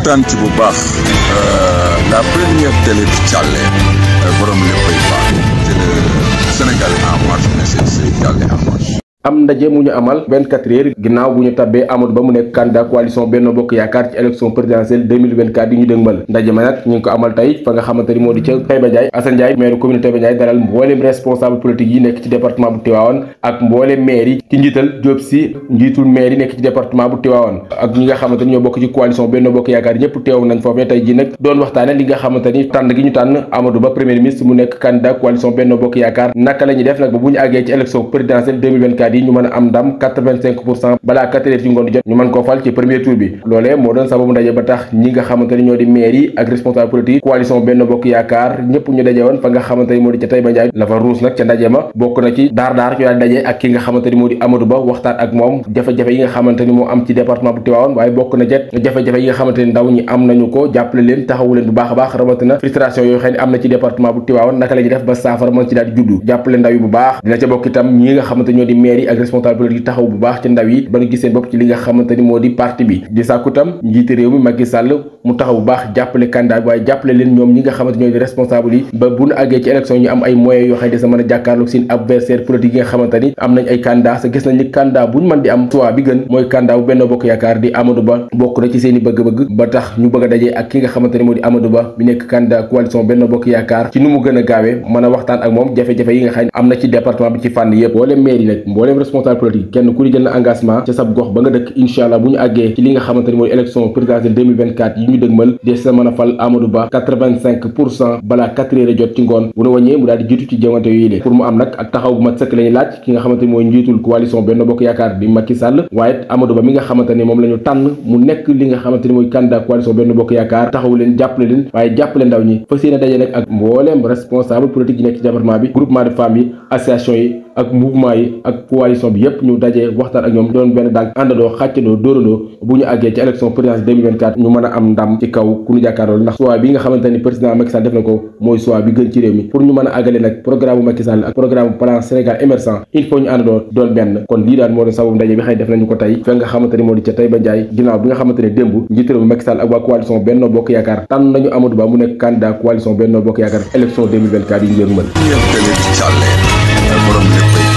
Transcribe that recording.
kontaan ci bu baax la première télé bi Thialé borom léppay baax c'est le Sénégal en marche mais c'est Sénégal en marche. am ndaje mu ñu amal 24 heures ginnaaw bu ñu tabbee Amadou Ba mu nekk candidat coalition Benno Bokk Yaakaar ci élection présidentielle 2024 yi ñu dëgmal ndaje ma nag ñu ngi ko amal tey fa nga xamante ni moo di ca Taïba Ndiaye Assane Ndiaye maire commune Taïba Ndiaye dalal mbooleem responsable politique yi nekk ci département bu Tivaouane ak mbooleem maire yi ci njiital Diop Sy njiitul maire yi nekk ci département bu Tivaouane ak ñi nga xamante ni ñoo bokk ci coalition Benno Bokk Yaakaar ñëpp teew nañ foofee tey ji nag doon waxtaane li nga xamante ni tànn gi ñu tànn Amadou Ba premier ministre mu nekk candidat coalition Benno Bokk Yaakaar naka la ñuy def nag ba bu ñu àggee ci élection présidentielle 2024 yi ñu mën a am ndam 85 pour cent balaa 4 heures ci ngoon di jot ñu mën koo fal ci premier tour bi loolee moo doon sababu ndaje ba tax ñi nga xamante ni ñoo di maire yi ak responsable politique coalition Benno Bokk Yaakaar ñëpp ñu daje woon fa nga xamante ni moo di ca Taïba Ndiaye la fa ruus nag ca ndaje ma bokk na ci daar daar ñu daal daje ak ki nga xamante ni moo di Amadou Ba waxtaan ak moom jafe-jafe yi nga xamante ni moo am ci département bu Tivaouane waaye bokk na jet jafe-jafe yi nga xamante ni ndaw ñi am nañu ko jàppale leen taxawu leen bu baax a baax rawatina frustration yooyu xëy ni am na ci département bu Tivaouane naka la ñuy def ba saafara mën ci daal di juddu jàppale ndaw yi bu baax dina ca bokk itam ñi nga xamante ñoo di maire yi ak responsable politique taxaw bu baax ci ndaw yi ba ñu gis seen bopp ci li nga xamante ni moo di parti bi di sàkku tam njiite réew mi Macky Sall mu taxaw bu baax jàppale candidat bi waaye jàppale leen ñoom ñi nga xamante ñoo di responsable yi ba bu ñu àggee ci élection ñu am ay moyens yoo xam ne sa mën a jàkkaarloog seen adversaire politique yi nga xamante ni am nañ ay candidat sa gis nañ ni candidat bu ñu mën di am choix bi gën mooy candidat bu Benno Bokk Yaakaar di Amadou Ba bokk na ci seen i bëgg-bëgg ba tax ñu bëgg a dajee ak ki nga xamante ni moo di Amadou Ba bi nekk candidat coalition Benno Bokk Yaakaar ci nu mu gën a gaawee mën a waxtaan ak moom jafe-jafe yi nga xam ne am na ci département bi ci fànn yëpp mbooleem maire yi nag mbooleem responsable politique kenn ku di jël na engagement ca sab gox ba nga dëkk incha allah bu ñu àggee ci li nga xamante ni mooy élection présidentielle 2024 yi ñu dëgmal des sa mën a fal Amadou Ba 85 pour cent balaa 4 heures jot ci ngoon bu nu wàññee mu daal di jiitu ci jongante yooyu lee pour mu am nag ak taxaw bu mat sëkk la ñuy laaj ki nga xamante ni mooy njiitul coalition Benno Bokk Yaakaar di Macky Sall waaye Amadou Ba mi nga xamante ni moom la ñu tànn mu nekk li nga xamante ni mooy candidat coalition Benno Bokk Yaakaar taxaw leen jàppale leen waaye jàppale ndaw ñi fas yéene daje nag ak mbooleem responsable politique yi nekk ci département bi groupement de femmes yi association yi ak mouvement yi ak coalition bi yépp ñu dajee waxtaan ak ñoom doon benn daal àndandoo xàccandoo dóorandoo bu ñu àggee ci élection présidentielle 2024 ñu mën a am ndam ci kaw ku ñu jàkkaarloo ndax choix bi nga xamante ni président Macky Sall def na ko mooy choix bi gën ci réew mi pour ñu mën a àggale nag programme bu Macky Sall ak programme plan Sénégal émergent il faut ñu àndandoo doon benn kon lii daal moo doon sababu ndaje bi xëy def nañu ko tey fa nga xamante ni moo di ca Taïba Ndiaye ginnaaw bi nga xamante ne démb njiit réew mi Macky Sall ak waa coalition Benno Bokk Yaakaar tànn nañu Amadou Ba mu nekk candidat coalition Benno Bokk Yaakaar élection 2024 yi ñu leen mën première télé bi Thialé borom léppay